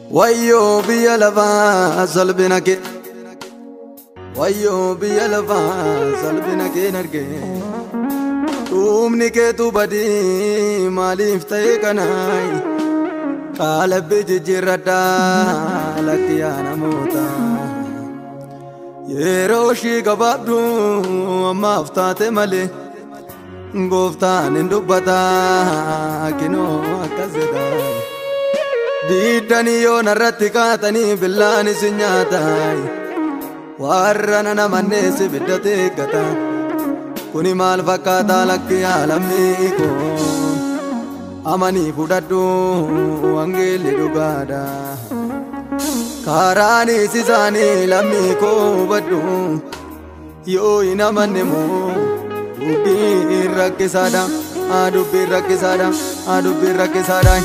Wayyoo biyya lafaa salphina kee Wayyoo biyya lafaa salphina kee argee Dhuumni keetu badii maaliif ta'e kanaay Qaalabbii jijjiirradhaa lakkiyaa namoota Yeroo ishii gabaabdu ammaaf taate malee Gooftaan hin dubbataa kinoo akkas jedhaa Diiddanii yoo narratti kaatanii billaan isin nyaataa warra nana mannees ibiddate eeggata kuni maal fakkaataa lakki aalamni koo amanii fudhadhu wangeelli dhugaadha kaaraanis isaanii lammii koo hubadhu yoo hin amanne moo dubbiin rakkisaadha haa dubbiin rakkisaadha haa dubbiin rakkisaadha.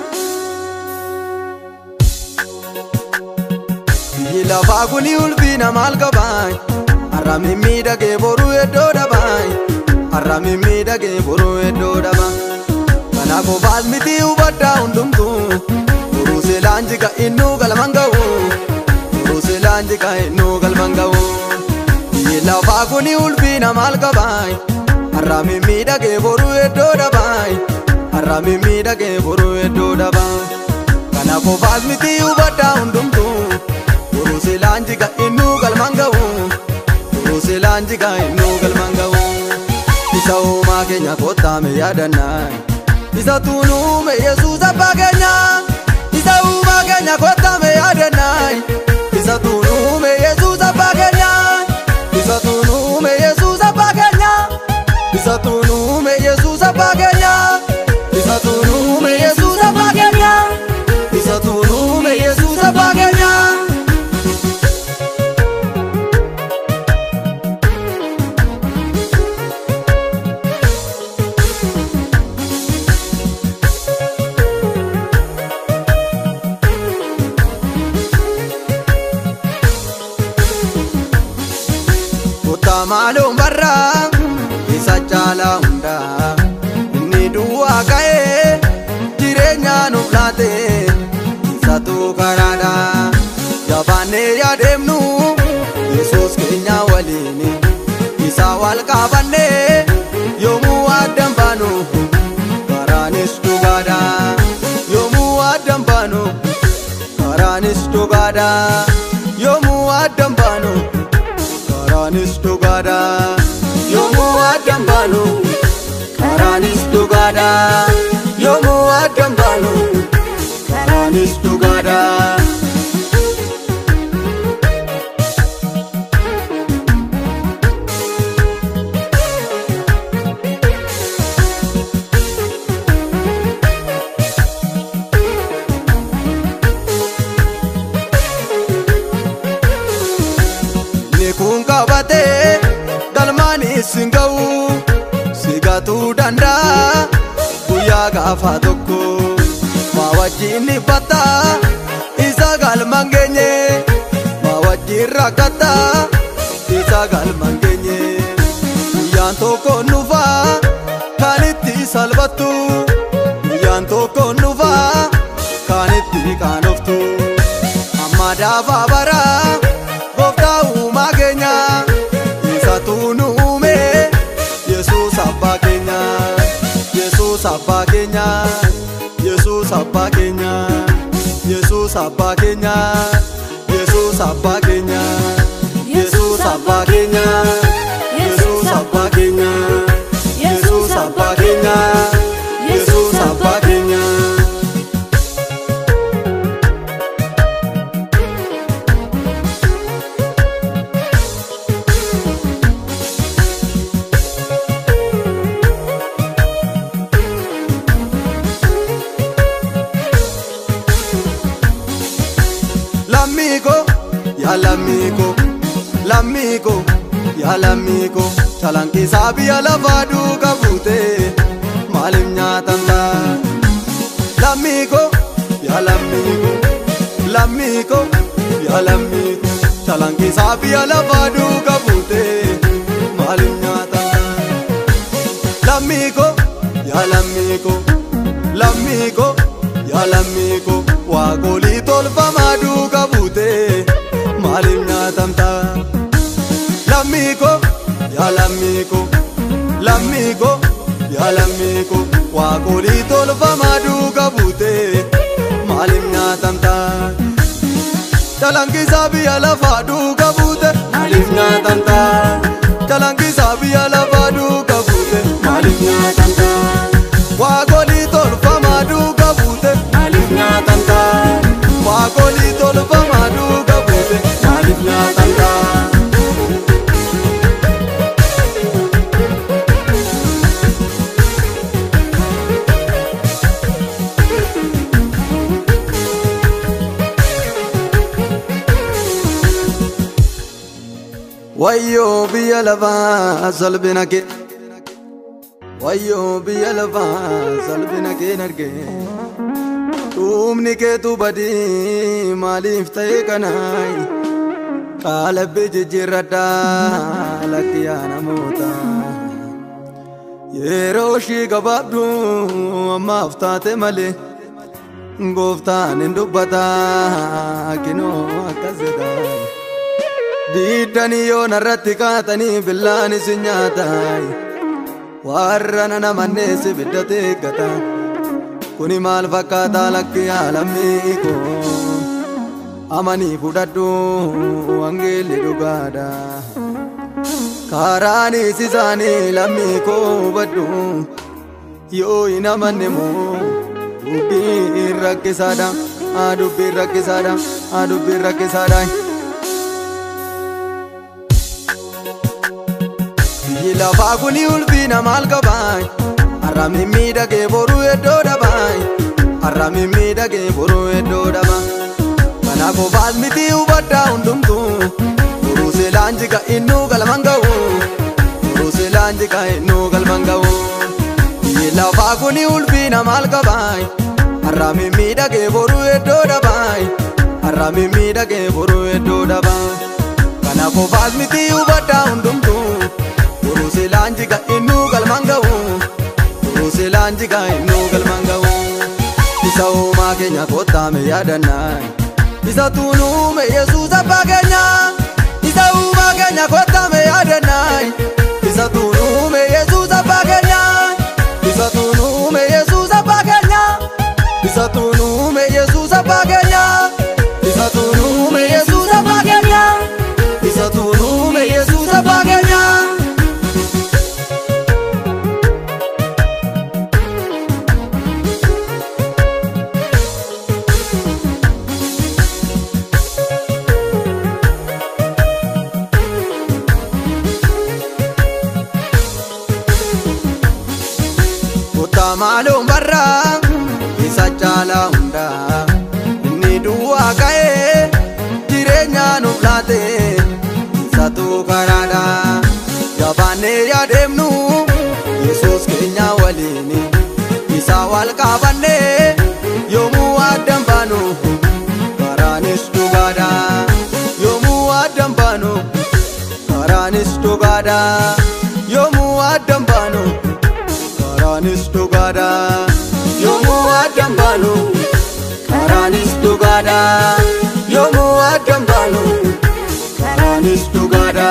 Biyyi lafaa kuni ulfina maal qabaay Har'a mimmiidhagee boruu iddoo dhabaay Har'a mimmiidhagee boruu iddoo dhaba Kana qofaas miti hubaddaa hundumtuu Boruu seelaan jika innuu galman ga'u Boruu seelaan jika innuu galman ga'u Biyyi lafaa kuni ulfina maal qabaay Har'a mimmiidhagee boruu iddoo dhabaay Har'a mimmiidhagee boruu iddoo dhaba Kana qofaas miti hubaddaa hundumtuu Urusilaan jiga innuu galman ga'u Urusilaan jiga innuu galman ga'u Isa uumaa keenya kottaame yaadannaa Isa tuunuume Yesuus abbaa keenya Isa uumaa keenya kottaame yaadannaa Isa tuunuume Yesuus abbaa keenya Isa tuunuume Yesuus abbaa keenya Isa tuunuume Yesuus abbaa keenya Isa tuunuume Yesuus abbaa keenya Isa tuunuume Yesuus abbaa keenya Kota maaloon barraa isa caalaa hundaa inni duwwaa ka'ee jireenya nuuf laate isatu karaadha jabaannee yaadeemnu yesus keenya waliin isa wal qabannee yoomuu addan baanu karaanis dhugaadha yoomuu addan baanu karaanis dhugaadha yoomuu addan baanu. karaanis dhugaadha yoomuu addan baanu karaanis dhugaadha yoomuu addan baanu karaanis dhugaadha. kun qabatee galmaanis hin ga'u si gatuu danda'a guyyaa gaafa tokko maa wajjin dhibbata isa galman geenye maa wajjin rakkata isa galman geenye guyyaan tokko nufa kan itti salphattu guyyaan tokko nufa kan itti qaanoftu amma daafaa baraa. gooftaa uumaa keenya isatu nu uume yesus abbaa keenya yesus abbaa keenya yesus abbaa keenya yesus abbaa keenya yesus abbaa keenya yesus abbaa keenya yesus abbaa keenya yesus abbaa keenya yesus abbaa keenya. lammiiko yaa lammiiko lammiiko yaa lammiiko calanqisaa biyya lafaa duuka buute maaliif nyaatan ta'a lammiiko yaa lammiiko lammiiko yaa lammiiko calanqisaa biyya lafaa duuka buute maaliif nyaatan ta'a lammiiko yaa lammiiko lammiiko yaa lammii koo waaqolii tolfa lammii koo yaa lammii koo lammii koo yaa lammii koo waaqolii tolfamaa duuka buutee maaliif nyaatamtaa Jalankisaa biyya lafaa duuka buute maaliif nyaatamtaa Jalankisaa biyya lafaa duuka buute maaliif nyaatamtaa Waaqolii tolfamaa duuka buute maaliif nyaatamtaa Waaqolii tolfamaa duuka buute maaliif nyaatamtaa Wayyoo biyya lafaa salphina kee Wayyoo biyya lafaa salphina kee argee Dhuumni keetu badii maaliif ta'e kanaay Qaalabbii jijjiirradhaa lakkiyaa namoota Yeroo ishii gabaabdu ammaaf taate malee Gooftaan hin dubbataa kinoo akkas jedhaa Diiddanii yoo narratti kaatanii billaan isin nyaataa warra nana mannees biddate eeggata kuni maal fakkaataa lakki lammii koo amanii fudhadhu wangeelli dhugaadha kaaraanis isaanii lammii koo hubadhu yoo hin amanne moo dubbiin rakkisaadha haa dubbiin rakkisaadha haa dubbiin rakkisaadha. Biyyi lafaa kuni ulfina maal qabaay Har'a mimmiidhagee boruu iddoo dhabaay Har'a mimmiidhagee boruu iddoo dhaba Kana qofaas miti hubadhaa hundumtuu Duruu seelaan jika innuu galman ga'u Duruu seelaan jika innuu galman ga'u Biyyi lafaa kuni ulfina maal qabaay Har'a mimmiidhagee boruu iddoo dhabaay Har'a mimmiidhagee boruu iddoo dhaba Kana qofaas miti hubadhaa hundumtuu Uruse lanjiga inu galman ga'u Uruse lanjiga inu galman ga'u Isa uumaa keenya kottaame yaadannaa Isa tuunuume Yesuus abbaa keenya Isa uumaa keenya kottaame yaadannaa Isa tuunuume Yesuus abbaa keenya Isa tuunuume Yesuus abbaa keenya Isa tuunuume Yesuus abbaa keenya Isa tuunuume Yesuus abbaa keenya Isa tuunuume Yesuus abbaa keenya Kota maaloo barraa isa caalaa hundaa inni duwwaa ka'ee jireenya nuuf laate isatu karaadha jabaannee yaadeemnu yesus keenya waliin isa wal qabannee yoomuu addan baanu karaanis dhugaadha yoomuu addan baanu karaanis dhugaadha yoomuu addan baanu. karaanis dhugaadha yoomuu addan baanu karaanis dhugaadha yoomuu addan baanu karaanis dhugaadha.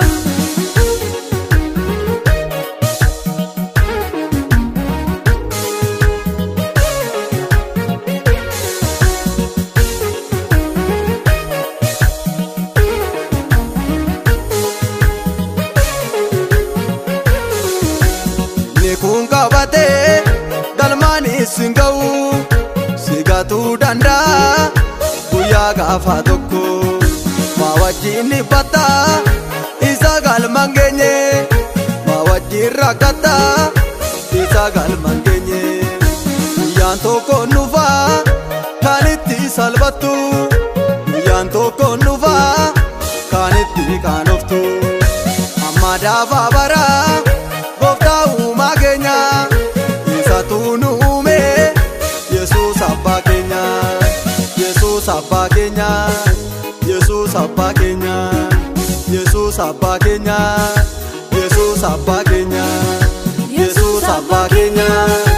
kun qabatee galmaanis hin ga'u si gatuu danda'a guyyaa gaafa tokko maa wajjin dhibbata isa galman geenye maa wajjin rakkata isa galman geenye guyyaan tokko nufa kan itti salphattu guyyaan tokko nufa kan itti qaanoftu amma daafaa baraa. gooftaa uumaa keenya isatu nu uume yesus abbaa keenya yesus abbaa keenya yesus abbaa keenya yesus abbaa keenya yesus abbaa keenya yesus abbaa keenya.